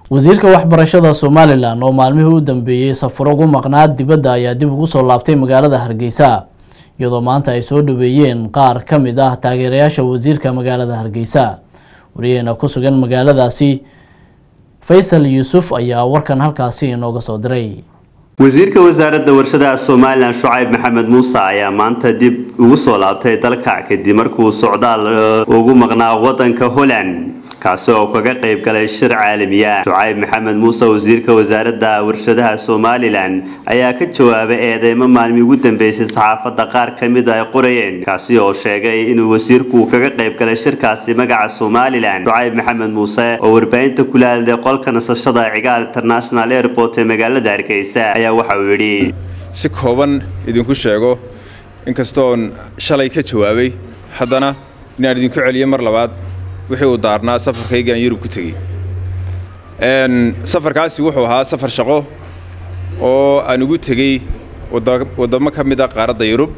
wasiirka waxbarashada somalilan oo maalmihii u dambeeyey safaro ugu maqnaa dibadda ayaa dib ugu soo laabtay magaalada hargeysa iyadoo maanta ay soo dhaweeyeen qaar ka mid ah taageerayaasha wasiirka magaalada hargeysa wariyaheena ku sugan magaaladaasi faysal yuusuf ayaa warkan halkaasi inooga soo diray wasiirka wasaaradda warshadaha somalilan shucayb maxamed muuse ayaa maanta dib ugu soo laabtay dalka kadib markuu socdaal ugu maqnaa wadanka holland kaasi oo kaga qayb galay shir caalamiya shucayb maxamed muuse wasiirka wasaaradda warshadaha somalilan ayaa ka jawaabay eedeymo maalmii ugu dambeysay saxaafadda qaar ka mid ay qorayeen kaasi oo sheegay inuu wasiirku kaga qayb galay shirkaasi magaca somalilan shucayb maxamed muuse oo warbaahinta kula hadlay qolka nasashada cigaal international airport ee magaalada hargeysa ayaa waxa uu yidhi si kooban idinku sheego inkastoon shalay ka jawaabay haddana inaan idinku celiyo mar labaad wixii uu daarnaa safarkaygaan yurub ku tegey safarkaasi wuxuu ahaa safar shaqo oo aan ugu tegey waddamo ka mid a qaaradda yurub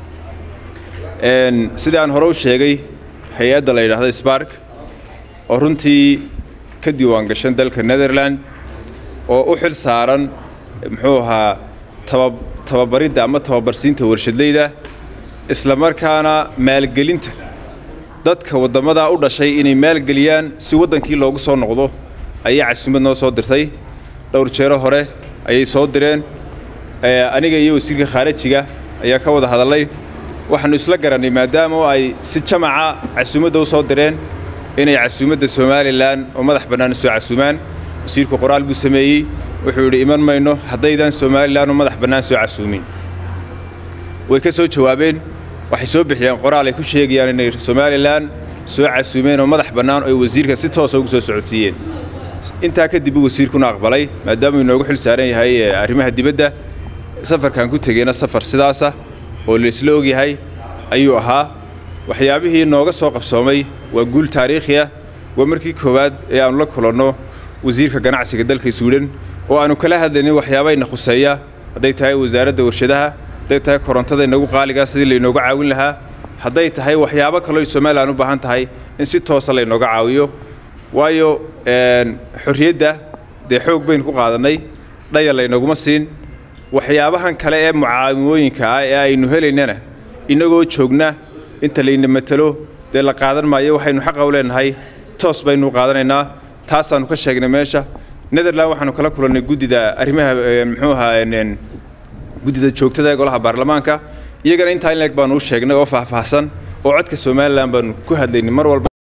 sidii aan hore u sheegay hay-adda la yidhaahda sbark oo runtii ka diiwaan gashan dalka netherland oo u xil saaran muxuu ahaa tababaridda ama tababarsiinta warshadleyda isla markaana maalgelinta dadka waddamadaa u dhashay inay maalgeliyaan si waddankii loogu soo noqdo ayaa casuumad noo soo dirtay dhowr jeero hore ayay soo direen aniga iyo wasiirka khaarajiga ayaa ka wada hadallay waxaannu isla garannay maadaama ay si jamaca casuumadda u soo direen inay casuumadda somalilan oo madax bannaan soo casuumaan wasiirku qoraal buu sameeyey wuxuu yidhi iman mayno haddaydaan somalilan oo madax bannaan soo casuumin way ka soo jawaabeen waxay soo bixiyeen qoraal ay ku sheegayaan inay somalilan soo casuumeen oo madax bannaan oo ay wasiirka si toosa ugu soo socodsiiyeen intaa kadib uu wasiirkuna aqbalay maadaamuu inoogu xil saaran yahay arrimaha dibadda safarkan ku tegeyna safar sidaasa oo laisla ogyahay ayuu ahaa waxyaabihii nooga soo qabsoomay waa guul taariikhi ah waa markii koowaad ee aannu la kulanno wasiirka ganacsiga dalka swiden oo aannu kala hadlaynin waxyaabayna khuseeya hadday tahay wasaaradda warshadaha hadday tahay korontada inagu qaaligaa sidii laynooga caawin lahaa hadday tahay waxyaabo kaloo somalilan u baahan tahay in si toosa laynooga caawiyo waayo xorriyadda dee xoog baynu ku qaadannay dhaya laynaguma siin waxyaabahan kale ee mucaawimooyinka ah ee aynu helaynana innagoo joogna inta layna matelo dee la qaadan maayo waxaynu xaqa u leenahay toos baynu qaadanaynaa taasaannu ka sheegnay meesha netherland waxaanu kala kulannay guddida arrimaha muxuu ahaa guddida joogtada ee golaha baarlamaanka iyagana intaa in leeg baanu u sheegnay oo faahfaahsan oo codka somalilan baanu ku hadlaynay mar walba